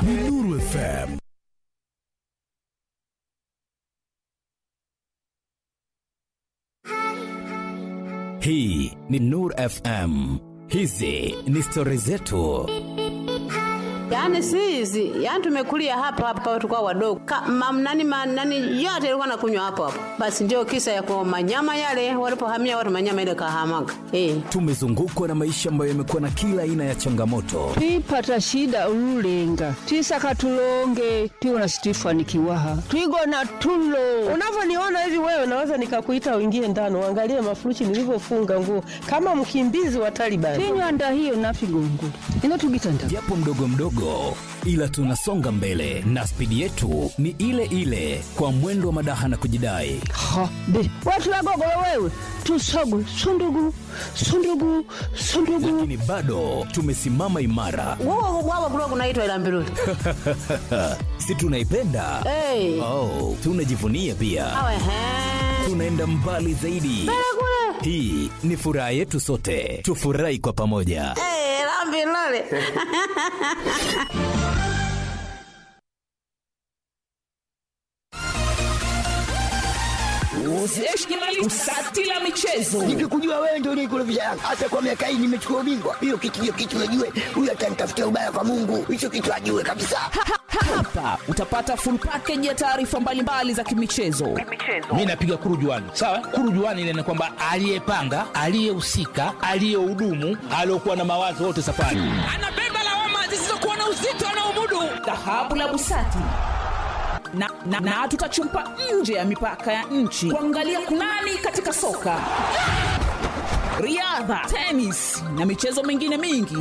ni Nuru FM. Hii ni Nur FM. Hizi ni stori zetu. Yaani si hizi, yaani tumekulia hapa hapa tulikuwa wadogo. Ka, mam, nani, ma, nani yote ilikuwa nakunywa hapo hapo. Basi ndio kisa ya kwa manyama yale walipohamia watu manyama ile kahamaga. Eh. Tumezungukwa na maisha ambayo yamekuwa na kila aina ya changamoto, twipata shida ululenga twisaka tulonge tiwona situifanikiwaha twigona tulo Unavyoniona hivi wewe, naweza nikakuita uingie ndani uangalie mafurushi nilivyofunga nguo kama mkimbizi wa Taliban. tinywanda hiyo nafigongo ino tugitanda japo mdogo mdogo, ila tunasonga mbele na spidi yetu ni ile ile, kwa mwendo wa madaha na kujidai. ha be watu wagogolo wewe tusogwe sundugu sundugu sundugu Lakini bado tumesimama imara, Wao wao kulikuwa kunaitwa ila mbiruli. si tunaipenda? Eh. Oh, tunajivunia pia, Awe he. tunaenda mbali zaidi. Hii ni furaha yetu sote, tufurahi kwa pamoja. Eh, la mbiruli. Usati la michezo Nikikujua wewe ndio unikurudisha Yanga. Hata kwa miaka hii nimechukua ubingwa. Hiyo kitu hiyo kitu najue. Huyu atanitafutia ubaya kwa Mungu. Hicho kitu ajue kabisa. hapa utapata full package ya taarifa mbalimbali za kimichezo. mi napiga kurujuani sawa kurujuani ile ni kwamba aliyepanga aliyehusika aliyehudumu aliyokuwa na mawazo wote safari Anabeba lawama zisizokuwa na uzito anaomudu. Dhahabu la Busati na, na, na tutachumpa nje ya mipaka ya nchi kuangalia kunani katika soka, riadha, tenis na michezo mingine mingi.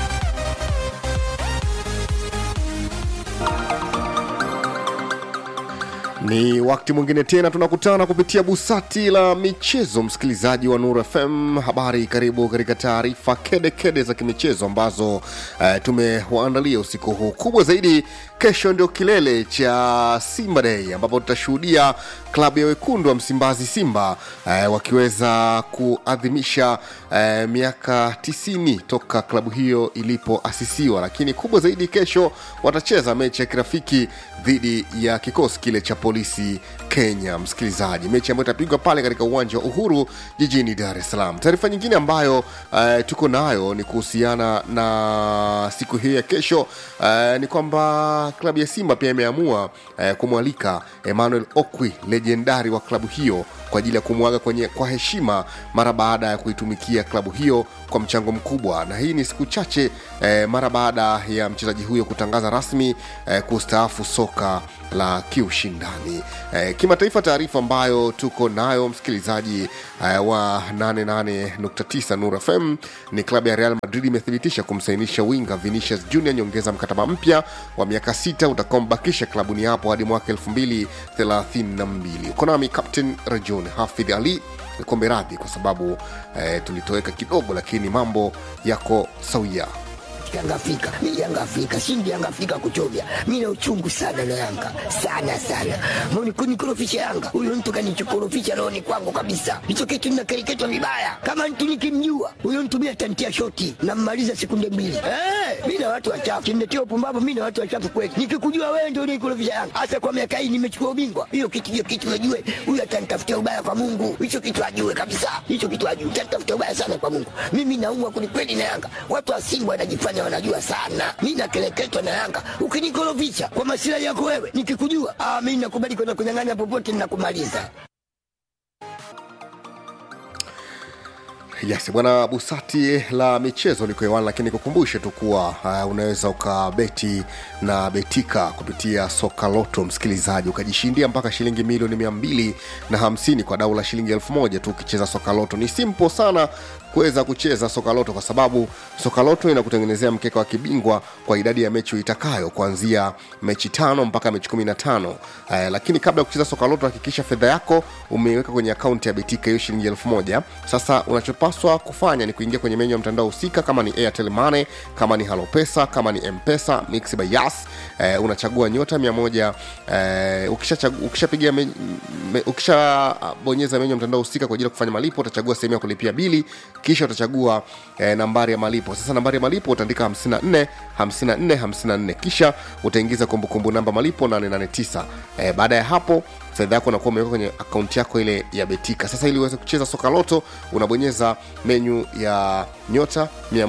Ni wakati mwingine tena tunakutana kupitia busati la michezo, msikilizaji wa Nur FM. Habari, karibu katika taarifa kede kede za kimichezo ambazo uh, tumewaandalia usiku huu. Kubwa zaidi, kesho ndio kilele cha Simba Day ambapo tutashuhudia klabu ya wekundu wa Msimbazi Simba uh, wakiweza kuadhimisha uh, miaka 90 toka klabu hiyo ilipoasisiwa, lakini kubwa zaidi, kesho watacheza mechi ya kirafiki dhidi ya kikosi kile cha polisi Kenya, msikilizaji, mechi ambayo itapigwa pale katika uwanja wa Uhuru jijini Dar es Salaam. Taarifa nyingine ambayo uh, tuko nayo ni kuhusiana na siku hiyo ya kesho uh, ni kwamba klabu ya Simba pia imeamua uh, kumwalika Emmanuel Okwi, lejendari wa klabu hiyo kwa ajili ya kumwaga kwenye kwa heshima mara baada ya kuitumikia klabu hiyo kwa mchango mkubwa, na hii ni siku chache eh, mara baada ya mchezaji huyo kutangaza rasmi eh, kustaafu soka la kiushindani. Eh, kimataifa, taarifa ambayo tuko nayo msikilizaji eh, wa 88.9 Nur FM ni klabu ya Real Madrid imethibitisha kumsainisha winga Vinicius Junior nyongeza mkataba mpya wa miaka sita utakaombakisha klabuni hapo hadi mwaka 2032. Uko nami Captain Rajon Hafidh Ali kombe radhi kwa sababu eh, tulitoweka kidogo, lakini mambo yako sawia. Yanga Afrika. Mimi Yanga Afrika. Shindi Yanga Afrika kuchovya. Mimi na uchungu sana na Yanga. Sana sana. Mbona kunikorofisha Yanga? Huyo mtu kanichokorofisha rohoni kwangu kabisa. Hicho kitu ninakereketwa vibaya. Kama mtu nikimjua, huyo mtu mimi atantia shoti na mmaliza sekunde mbili. Eh, mimi na watu wachafu. Kimnetia upumbavu mimi na watu wachafu kweli. Nikikujua wewe ndio unikorofisha Yanga. Hasa kwa miaka hii nimechukua ubingwa. Hiyo kitu hiyo kitu najue. Huyo atanitafutia ubaya kwa Mungu. Hicho kitu ajue kabisa. Hicho kitu ajue. Atanitafutia ubaya sana kwa Mungu. Mimi naumwa kwelikweli na Yanga. Watu wa Simba wanajifanya wanajua sana. Mimi nakeleketwa na Yanga. Ukinikorofisha kwa masilahi yako wewe, nikikujua, ah, mimi nakubali kwenda kunyang'anya popote ninakumaliza. Yes, bwana Busati la michezo liko hewani, lakini kukumbushe tu kuwa uh, unaweza ukabeti na betika kupitia soka loto, msikilizaji, ukajishindia mpaka shilingi milioni mia mbili na hamsini kwa dau la shilingi elfu moja tu ukicheza soka loto. Ni simple sana kuweza kucheza soka loto kwa sababu soka loto inakutengenezea mkeka wa kibingwa kwa idadi ya mechi uitakayo kuanzia mechi tano mpaka mechi kumi na tano eh, lakini kabla ya kucheza soka loto hakikisha fedha yako umeiweka kwenye akaunti ya betika hiyo shilingi elfu moja sasa unachopaswa unachopaswa kufanya ni kuingia kwenye menyu ya mtandao husika kama ni airtel money kama ni halopesa kama ni mpesa mix by yas eh, unachagua nyota mia moja eh, ukishachagu- ukishapigia me, me, ukishabonyeza menyu ya mtandao husika kwa ajili ya kufanya malipo utachagua sehemu ya kulipia bili kisha utachagua eh, nambari ya malipo sasa nambari ya malipo utaandika 54 54 54 kisha utaingiza kumbukumbu namba malipo 889 eh, baada ya hapo fedha yako unakuwa umeweka kwenye akaunti yako ile ya betika sasa ili uweze kucheza soka loto unabonyeza menyu ya nyota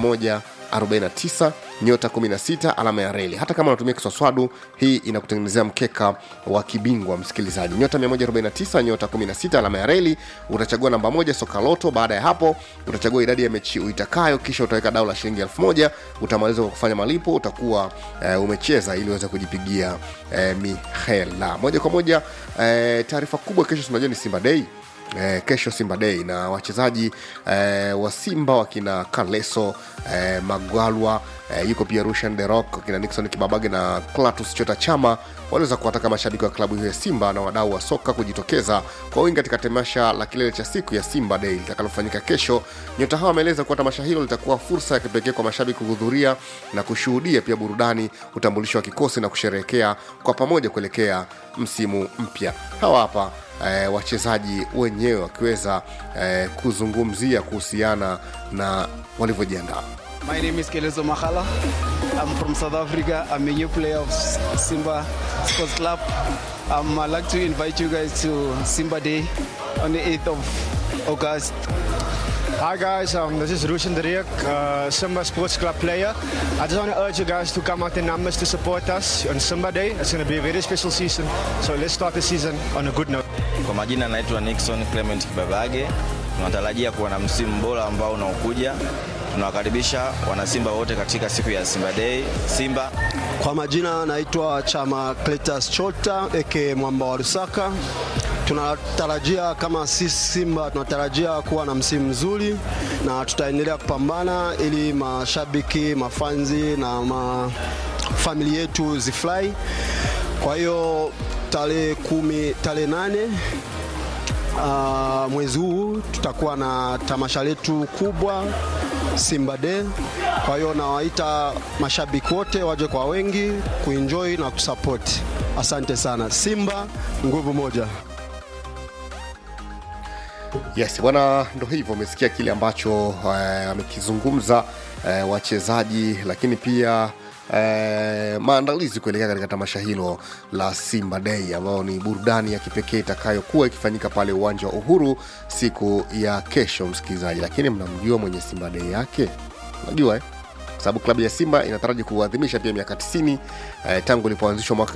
149 nyota 16 alama ya reli hata kama unatumia kiswaswadu hii inakutengenezea mkeka wa kibingwa msikilizaji nyota 149 nyota 16 alama ya reli utachagua namba moja soka loto baada ya hapo utachagua idadi ya mechi uitakayo kisha utaweka dau la shilingi elfu moja utamaliza kwa kufanya malipo utakuwa eh, umecheza ili uweze kujipigia eh, mihela moja kwa moja eh, taarifa kubwa kesho tunajua ni simba dei Eh, kesho simba dei na wachezaji eh, wa simba wakina kaleso eh, magwalwa eh, yuko pia rushan de rock wakina nixon kibabage na clatus chota chama waliweza kuwataka mashabiki wa klabu hiyo ya simba na wadau wa soka kujitokeza kwa wingi katika tamasha la kilele cha siku ya simba dei litakalofanyika kesho nyota hawa wameeleza kuwa tamasha hilo litakuwa fursa ya kipekee kwa mashabiki kuhudhuria na kushuhudia pia burudani utambulisho wa kikosi na kusherehekea kwa pamoja kuelekea msimu mpya hawa hapa eh, wachezaji wenyewe wakiweza eh, kuzungumzia kuhusiana na walivyojiandaa My name is Kelezo Makhala. I'm from South Africa. I'm a new player of Simba Sports Club. Um, I'd like to invite you guys to Simba Day on the 8th of August. Hi guys, um, this is Rushan Dariak, uh, Simba Sports Club player. I just want to urge you guys to come out in numbers to support us on Simba Day. It's going to be a very special season. So let's start the season on a good note. Kwa majina naitwa Nixon Clement Kibabage. Tunatarajia kuwa na msimu bora ambao unaokuja. Tunawakaribisha wanasimba wote katika siku ya Simba Day. Simba Kwa majina naitwa Chama Cletus Chota eke Mwamba wa Lusaka. Tunatarajia kama sisi Simba tunatarajia kuwa na msimu mzuri na tutaendelea kupambana ili mashabiki, mafanzi na mafamili yetu zifurahi. Kwa hiyo tarehe kumi, tarehe nane uh, mwezi huu tutakuwa na tamasha letu kubwa Simba Day. Kwa hiyo nawaita mashabiki wote waje kwa wengi kuenjoy na kusupport. Asante sana. Simba nguvu moja. yes bwana ndo hivyo umesikia kile ambacho eh, amekizungumza eh, wachezaji lakini pia Eh, maandalizi kuelekea katika tamasha hilo la simba dei ambayo ni burudani ya kipekee itakayokuwa ikifanyika pale uwanja wa uhuru siku ya kesho msikilizaji lakini mnamjua mwenye simba dei yake unajua eh? Kwa sababu klabu ya simba inataraji kuadhimisha pia miaka 90 eh, tangu ilipoanzishwa mwaka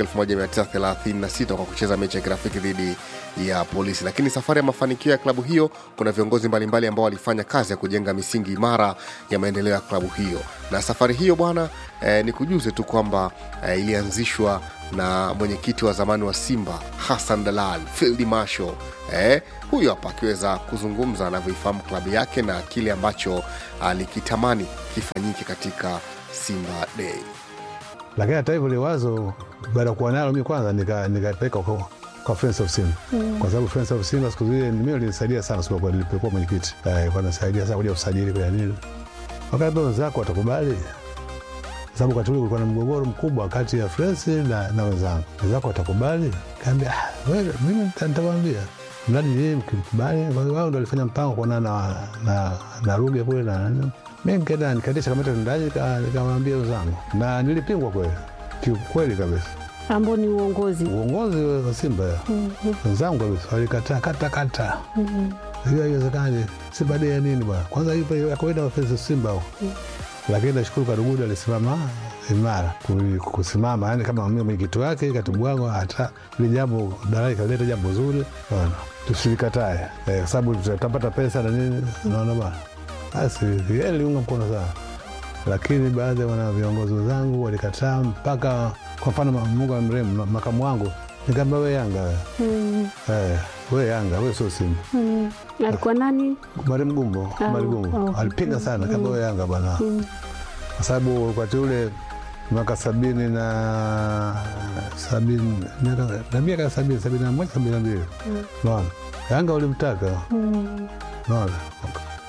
1936 kwa kucheza mechi ya kirafiki dhidi ya polisi lakini safari ya mafanikio ya klabu hiyo kuna viongozi mbalimbali ambao walifanya kazi ya kujenga misingi imara ya maendeleo ya klabu hiyo na safari hiyo bwana eh, ni kujuze tu kwamba eh, ilianzishwa na mwenyekiti wa zamani wa simba hassan dalal field marshal eh, huyo hapa akiweza kuzungumza anavyoifahamu klabu yake na kile ambacho alikitamani kifanyike katika simba day lakini hata hivyo liwazo baada ya kuwa nalo mi kwanza nika- nikapeleka kwa, kwa Friends of Simba Mm. kwa sababu Friends of Simba siku zile mimi walinisaidia sana siku kwa nilipokuwa mwenyekiti eh, kwa nasaidia sana kuja usajili kwa nini wakati wenzako watakubali Kwa sababu wakati ule kulikuwa na mgogoro mkubwa kati ya Friends na, na wenzangu wenzako watakubali kaambia ah, wewe mimi nita- nitawaambia mradi yeye mkikubali kwa hiyo wao ndio walifanya mpango kuonana na, na, na Ruge kule na nani mi nikaenda nikaendesha kamata ndani nika- nikamwambia wenzangu na nilipingwa kweli kiukweli kabisa ambao ni uongozi uongozi wa Simba Mhm. wenzangu kabisa walikataa kata kata Mhm. hiyo haiwezekani Simba dei ya nini bwana kwanza ipo ya kawaida wafensi Simba huko lakini nashukuru Kadugudu alisimama imara ku- kusimama yani kama mimi mwenyekiti wake katibu wangu hata ile jambo dalali kaleta jambo zuri bwana tusilikatae eh, kwa sababu tutapata pesa na nini unaona bwana basi yeye aliunga mkono sana lakini baadhi ya wana viongozi wenzangu walikataa mpaka kwa mfano ma- Mungu amrehemu ma- makamu wangu nikaambia we Yanga we. Mm. eh, we Yanga we sio Simba Mm. alikuwa nani Mari Mgumbo, Ah, Mari Mgumbo oh. alipinga sana kama we Yanga bwana, Mm. kwa sababu wakati ule mwaka sabini na sabini miaka- na miaka sabini sabini na moja sabini na mbili Mm. naona Yanga ulimtaka Mm. naona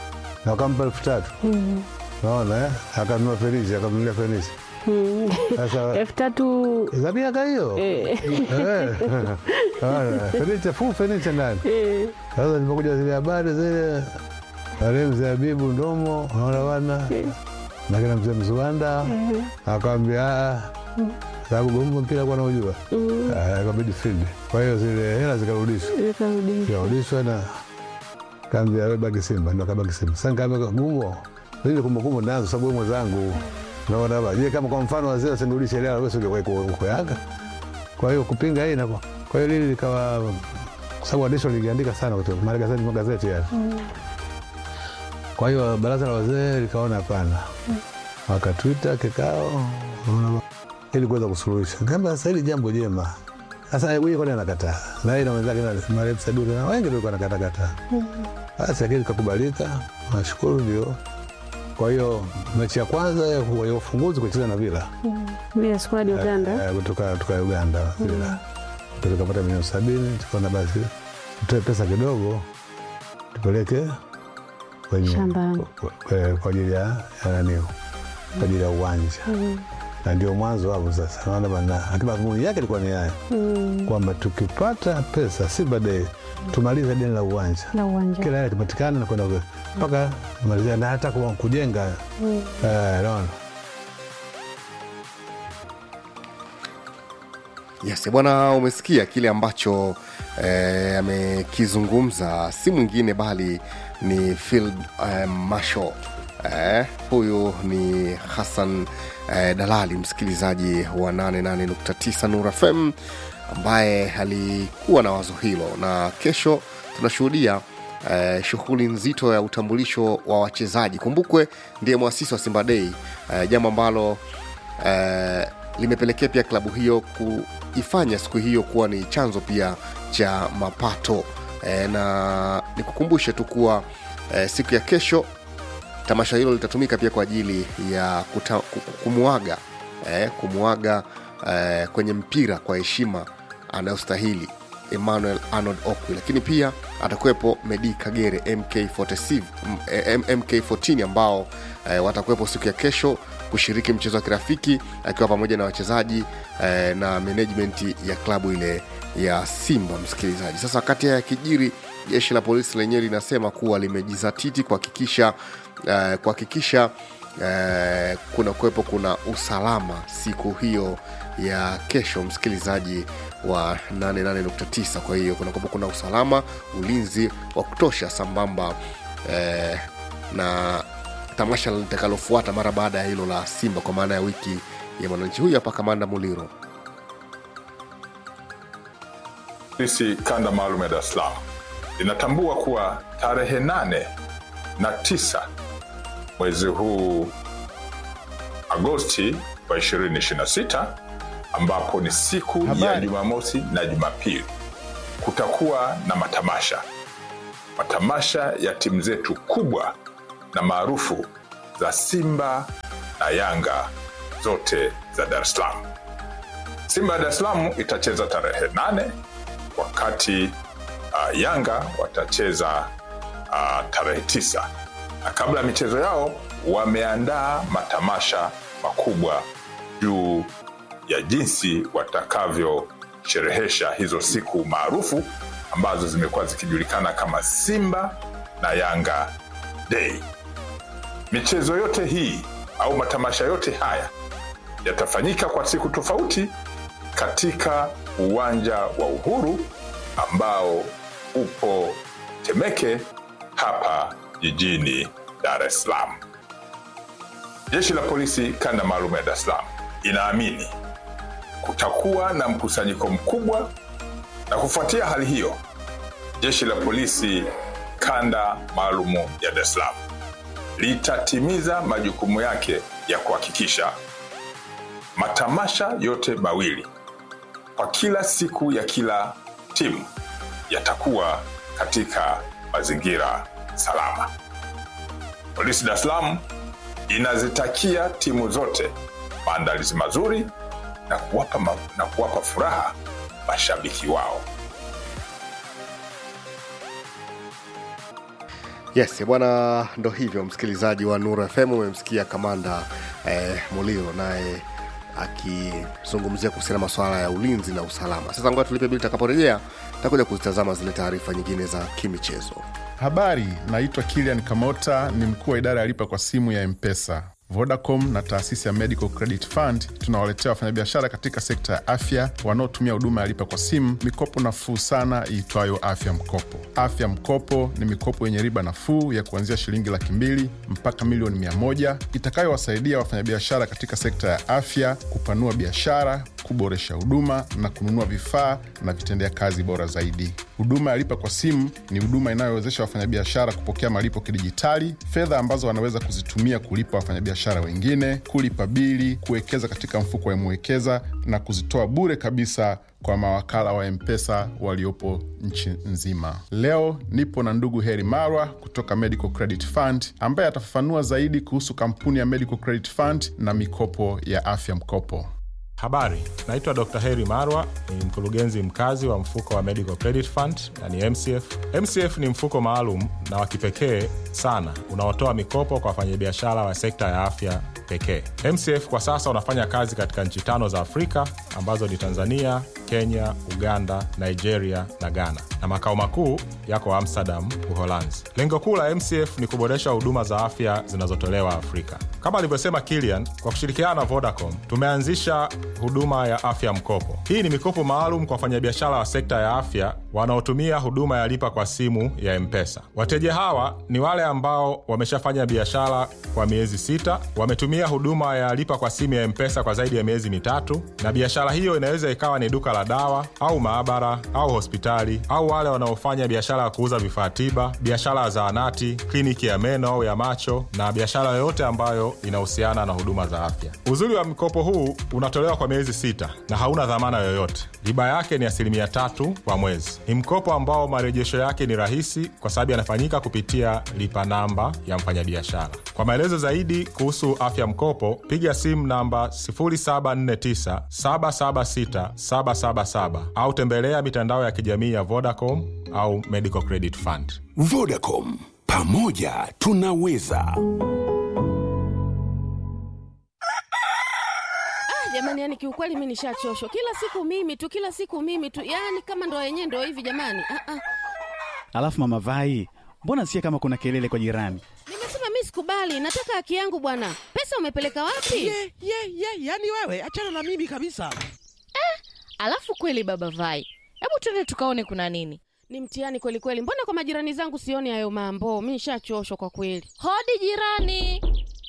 na wakampa elfu tatu Mm. naona eh? akanunua fenichi akamnulia fenichi Mm. Sasa- elfu tatu za miaka hiyo Eh. Eh, naona, fenicha fu fenicha ndani Eh. sasa nilipokuja zile habari zile wale mzee Habibu Ndomo naona bana na kina mzee Mzuanda Mhm. akawambia "Ah, Mm. sababu gombo mpira kwa naujua Mm. kwa midfield kwa hiyo zile hela zikarudishwa Ikarudishwa. zikarudishwa na kaambia we baki Simba ndo kabaki Simba sasa nikaambia gumo ile kumbukumbu nazo sababu wewe mwenzangu naona ba je kama kwa mfano wazee wasinirudishe hela wewe sio uko Yanga kwa hiyo kupinga hii na kwa hiyo lili likawa kwa sababu waandishi waliandika sana kutoka magazeti magazeti yale Mm. kwa hiyo baraza la wazee likaona hapana, wakatwita kikao unaona, ili kuweza kusuluhisha. Kaamba sasa hili jambo jema, sasa huyu kwani anakataa na yeye na wenzake na marehemu Saduri na wengi ndio wanakataa kataa. Basi lakini kakubalika, nashukuru ndio. Kwa hiyo mechi ya kwanza ya ya ufunguzi kucheza na Villa Mm. Villa Squad Uganda. Eh, kutoka kutoka Uganda Villa Ndio tukapata milioni sabini, tukaona basi tutoe pesa kidogo tupeleke kwenye Shambani. kwa- kwa ajili ya ya nani kwa ajili ya uwanja Mm. na ndio mwanzo hapo sasa naona bana lakini madhumuni yake ilikuwa ni haya Mm. kwamba tukipata pesa si baadaye tumalize deni la uwanja La uwanja. kila hela kipatikana na kwenda ku- mpaka malizia na hata ku- kujenga Mm. eh, naona Yes, bwana, umesikia kile ambacho eh, amekizungumza, si mwingine bali ni Field eh, Marshal eh, huyu ni Hassan eh, Dalali, msikilizaji wa 88.9 Nura FM ambaye alikuwa na wazo hilo, na kesho tunashuhudia eh, shughuli nzito ya utambulisho wa wachezaji. Kumbukwe ndiye mwasisi wa Simba Day eh, jambo ambalo eh, limepelekea pia klabu hiyo kuifanya siku hiyo kuwa ni chanzo pia cha mapato eh, na nikukumbushe tu kuwa eh, siku ya kesho tamasha hilo litatumika pia kwa ajili ya kuta, ku- ku- kumuaga eh, kumuaga eh, kwenye mpira kwa heshima anayostahili emmanuel arnold okwi lakini pia atakuwepo medi kagere mk46 m- eh, mk14 ambao eh, watakuwepo siku ya kesho kushiriki mchezo wa kirafiki akiwa pamoja na wachezaji eh, na management ya klabu ile ya simba msikilizaji sasa wakati haya yakijiri jeshi la polisi lenyewe linasema kuwa limejizatiti kuhakikisha eh, kuhakikisha eh, kuna kuwepo kuna usalama siku hiyo ya kesho msikilizaji wa 88.9 kwa hiyo kuna kuwepo kuna usalama ulinzi wa kutosha sambamba eh, na tamasha litakalofuata mara baada ya hilo la simba kwa maana ya wiki ya mwananchi huyu hapa kamanda muliro Polisi kanda maalum ya Dar es Salaam linatambua kuwa tarehe nane na tisa mwezi huu Agosti wa 2026 ambapo ni siku ya Habari. Jumamosi na Jumapili kutakuwa na matamasha, matamasha ya timu zetu kubwa na maarufu za Simba na Yanga zote za Dar es Salaam. Simba ya Dar es Salaam itacheza tarehe nane wakati uh, Yanga watacheza uh, tarehe tisa na kabla ya michezo yao wameandaa matamasha makubwa juu ya jinsi watakavyosherehesha hizo siku maarufu ambazo zimekuwa zikijulikana kama Simba na Yanga Day. Michezo yote hii au matamasha yote haya yatafanyika kwa siku tofauti katika uwanja wa Uhuru ambao upo Temeke hapa jijini Dar es Salaam. Jeshi la polisi kanda maalum ya Dar es Salaam inaamini kutakuwa na mkusanyiko mkubwa, na kufuatia hali hiyo, jeshi la polisi kanda maalum ya Dar es Salaam litatimiza majukumu yake ya kuhakikisha matamasha yote mawili kwa kila siku ya kila timu yatakuwa katika mazingira salama. Polisi Dar es Salaam inazitakia timu zote maandalizi mazuri na kuwapa, ma, na kuwapa furaha mashabiki wao. yes bwana ndo hivyo msikilizaji wa nuru fm umemsikia kamanda eh, muliro naye akizungumzia kuhusiana masuala ya ulinzi na usalama sasa ngoja tulipe bili takaporejea takuja kuzitazama zile taarifa nyingine za kimichezo Habari, naitwa Kilian Kamota, ni mkuu wa idara ya lipa kwa simu ya Mpesa. Vodacom na taasisi ya Medical Credit Fund tunawaletea wafanyabiashara katika sekta ya afya wanaotumia huduma ya lipa kwa simu mikopo nafuu sana iitwayo Afya Mkopo. Afya Mkopo ni mikopo yenye riba nafuu ya kuanzia shilingi laki mbili mpaka milioni mia moja itakayowasaidia wafanyabiashara katika sekta ya afya kupanua biashara, kuboresha huduma na kununua vifaa na vitendea kazi bora zaidi. Huduma ya lipa kwa simu ni huduma inayowezesha wafanyabiashara kupokea malipo kidijitali, fedha ambazo wanaweza kuzitumia kulipa wafanyabiashara wengine, kulipa bili, kuwekeza katika mfuko wa Mwekeza na kuzitoa bure kabisa kwa mawakala wa Mpesa waliopo nchi nzima. Leo nipo na ndugu Heri Marwa kutoka Medical Credit Fund ambaye atafafanua zaidi kuhusu kampuni ya Medical Credit Fund na mikopo ya afya mkopo. Habari, naitwa Dr. Heri Marwa, ni mkurugenzi mkazi wa mfuko wa Medical Credit Fund na ni MCF. MCF ni mfuko maalum na wa kipekee sana unaotoa mikopo kwa wafanyabiashara wa sekta ya afya pekee. MCF kwa sasa unafanya kazi katika nchi tano za Afrika ambazo ni Tanzania, Kenya, Uganda, Nigeria na Ghana, na makao makuu yako Amsterdam, Uholanzi. Lengo kuu la MCF ni kuboresha huduma za afya zinazotolewa Afrika. Kama alivyosema Kilian, kwa kushirikiana na Vodacom tumeanzisha huduma ya afya mkopo. Hii ni mikopo maalum kwa wafanyabiashara wa sekta ya afya wanaotumia huduma ya lipa kwa simu ya Mpesa. Wateja hawa ni wale ambao wameshafanya biashara kwa miezi sita, wametumia huduma ya lipa kwa simu ya Mpesa kwa zaidi ya miezi mitatu, na biashara hiyo inaweza ikawa ni duka la dawa au maabara au hospitali, au wale wanaofanya biashara ya kuuza vifaa tiba, biashara ya zahanati, kliniki ya meno au ya macho, na biashara yoyote ambayo inahusiana na huduma za afya. Uzuri wa mkopo huu unatolewa kwa miezi sita na hauna dhamana yoyote. Riba yake ni asilimia tatu kwa mwezi. Ni mkopo ambao marejesho yake ni rahisi kwa sababu yanafanyika kupitia lipa namba ya mfanyabiashara. Kwa maelezo zaidi kuhusu afya mkopo, piga simu namba 0749 776 777 au tembelea mitandao ya kijamii ya Vodacom au Medical Credit Fund. Vodacom, pamoja tunaweza. Ah, jamani, yani kiukweli mi nishachoshwa. Kila siku mimi tu, kila siku mimi tu, yani kama ndo yenyewe ndo hivi jamani. Ah, ah. Alafu mama Vai, mbona sikia kama kuna kelele kwa jirani? Nimesema mi sikubali, nataka haki yangu bwana. Pesa umepeleka wapi? ye ye ye yani wewe achana na mimi kabisa Alafu kweli baba Vai, hebu tuende tukaone kuna nini. Ni mtihani kweli kweli. Mbona kwa majirani zangu sioni hayo mambo? Mi nishachoshwa kwa kweli. Hodi jirani.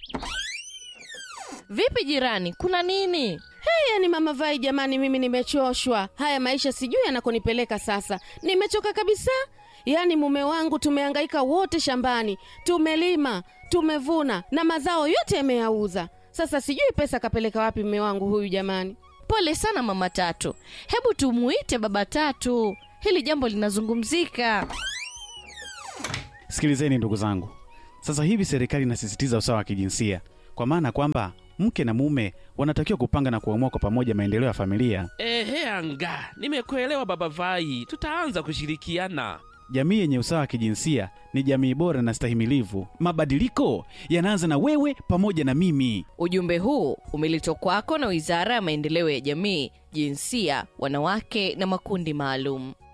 Vipi jirani, kuna nini? Hey, yani mama Vai, jamani, mimi nimechoshwa. Haya maisha sijui yanakonipeleka sasa. Nimechoka kabisa. Yaani mume wangu tumehangaika wote shambani, tumelima, tumevuna na mazao yote yameyauza. Sasa sijui pesa kapeleka wapi mume wangu huyu jamani. Pole sana mama Tatu, hebu tumuite baba Tatu, hili jambo linazungumzika. Sikilizeni ndugu zangu, sasa hivi serikali inasisitiza usawa wa kijinsia, kwa maana kwamba mke na mume wanatakiwa kupanga na kuamua kwa pamoja maendeleo ya familia. ehe anga nimekuelewa baba vai tutaanza kushirikiana Jamii yenye usawa wa kijinsia ni jamii bora na stahimilivu. Mabadiliko yanaanza na wewe pamoja na mimi. Ujumbe huu umeletwa kwako na Wizara ya Maendeleo ya Jamii, Jinsia, Wanawake na Makundi Maalum.